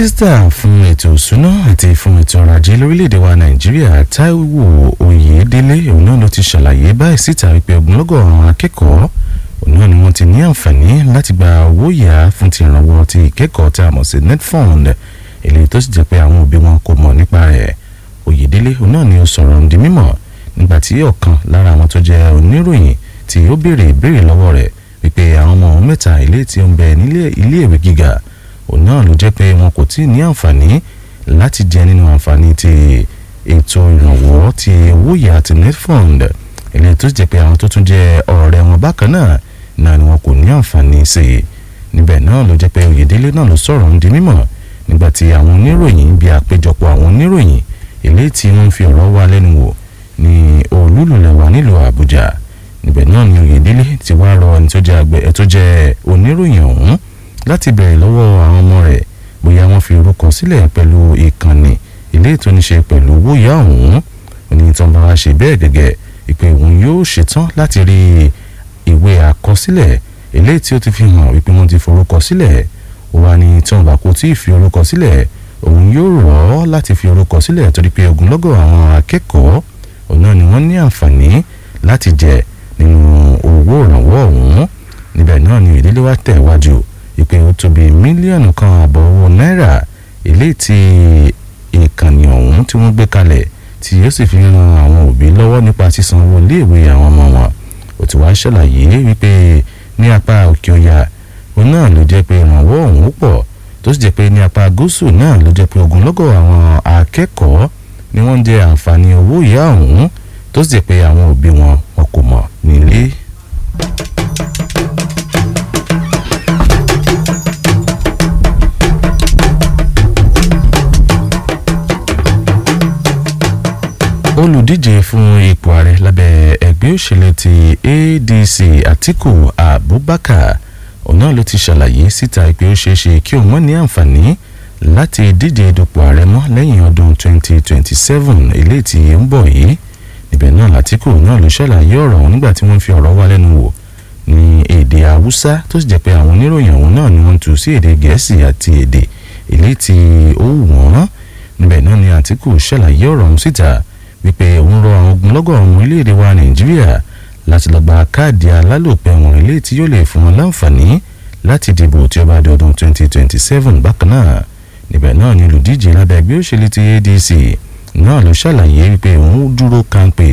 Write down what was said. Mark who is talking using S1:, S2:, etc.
S1: mínísítà fún ètò ìṣúná àti fún ètò ọrọ̀ ajé lórílẹ̀‐èdè wa nàìjíríà táíwò oyèdélé òun náà ló ti ṣàlàyé báyìí síta wípé ogunlọ́gọ̀ àwọn akẹ́kọ̀ọ́ òun náà ni wọ́n ti ní àǹfààní láti gba owó yá fún ti ìrànwọ́ ti ìkẹ́kọ̀ọ́ tá a mọ̀ sí netfund èléyìí tó sì jẹ́ pé àwọn òbí wọn kò mọ̀ nípa rẹ̀ oyèdélé òun náà ni ó sọ̀rọ̀ di mímọ̀ nígbà tí ọ̀kan lára àwọn tó jẹ́ oníròyìn tí ó béèrè ìbéèrè lọ́wọ́ rẹ̀ wípé àwọn ọmọ òun mẹ́ta ilé tí ó ń bẹ nílé iléèwé gíga òun náà ló jẹ́ pé wọn kò tí ì ní àǹfààní láti jẹ nínú àǹfààní ti ètò ìrànwọ́ ti owó yá ti netfund eléyìí tó jẹ́ pé àwọn tó tún jẹ́ ọ̀rẹ́ wọn bákan náà náà ni wọn kò ní àǹfààní sí i níbẹ̀ náà ló jẹ́ pé oyèdélé náà ló sọ̀rọ̀ ń di mímọ̀ nígbà tí àwọn oníròyìn bí àpéjọpọ̀ àwọn oníròyìn eléyìí tí wọ́n fi ọ̀rọ̀ wá lẹ́nu wò ní olúlùlẹ̀wà nílùú àbújá níbẹ̀ náà ni oyèdélé ti wá rọ ẹni tó jẹ́ àgbẹ̀ ẹ̀ tó jẹ́ oníròyìn ọ̀hún láti bẹ̀rẹ̀ lọ́wọ́ àwọn ọmọ rẹ̀ bóyá wọ́n fi orúkọ sílẹ̀ pẹ̀lú ìkànnì ilé tó ní ṣe pẹ̀lú owó ìyá ọ̀hún onítàn bá wá ṣe bẹ́ẹ̀ gẹ́gẹ́ ìpè òun yóò ṣetán láti rí ìwé àkọsílẹ̀ eléyìí tí ó ti fi hàn wípé wọ́n ti forúkọ sílẹ̀ ó wá ní tí wọ́n bá kó tí ì fi orúkọ sílẹ̀ òun yóò rọ̀ ọ́ láti fi orúkọ sílẹ̀ torí pé ogunlọ́gọ̀ àwọn akẹ́kọ̀ọ́ òun náà ni wọ́n ní àǹfààní láti jẹ nínú owó ìrànwọ́ ọ̀hún níbẹ̀ náà ni ìdílé wa tẹ̀ wájú ìpè ó tó bí mílíọ̀nù kan àbọ̀ owó náírà eléyìí tí ìkànnì ọ̀hún tí wọ́n gbé kalẹ̀ tí yóò sì fi ran àwọn òbí lọ́wọ́ nípa sísan owó iléèwé àwọn ọmọ wọn ó ti wá ṣàlàyé wípé ní apá òkè ọya òun náà ló jẹ́ pé ìrànwọ́ ọ̀hún pọ̀ tó sì jẹ́ pé ní apá gúúsù náà ló jẹ́ pé ogunlọ́gọ̀ àwọn akẹ́kọ̀ọ́ ni wọ́n ń jẹ àǹfààní owó ìyá ọ̀hún tó sì jẹ́ pé àwọn òbí wọn wọn kò mọ̀ nílé. olùdíje fún ipò ààrẹ lábẹ́ ẹgbẹ́ òṣèlú ti adc atiku abubakar òun náà ló ti ṣàlàyé síta pé ó ṣeé ṣe kí òun mọ̀ ní àǹfààní láti díje dupò ààrẹ mọ́ lẹ́yìn ọdún 2027 eléyìí tí ń bọ̀ yìí níbẹ̀ náà latiku náà ló ṣàlàyé ọ̀rọ̀ ọ̀hún nígbà tí wọ́n fi ọ̀rọ̀ wá lẹ́nu wò ní èdè haúsá tó sì jẹ́ pé àwọn oníròyìn ọ̀hún náà ni wọ́n tú sí èdè gẹ̀ẹ́sì àti èdè eléyìí tí ó wù wọ́n níbẹ̀ náà ni atiku ṣàlàyé ọ̀rọ̀ ọ̀hún síta wípé òun rọ àwọn ogunlọ́gọ̀ ọmọ orílẹ̀-èdè wa nàìjíríà láti lọ gba káàdì alálòpẹ́ wọn ilé tí yóò lè fún wọn láǹfààní láti dìbò tí ó bá di ọdún 2027 bákan náà níbẹ̀ náà ni olùdíje lábẹ́ ẹgbẹ́ òṣèlú ti adc náà ló ṣàlàyé wípé òun dúró kánpé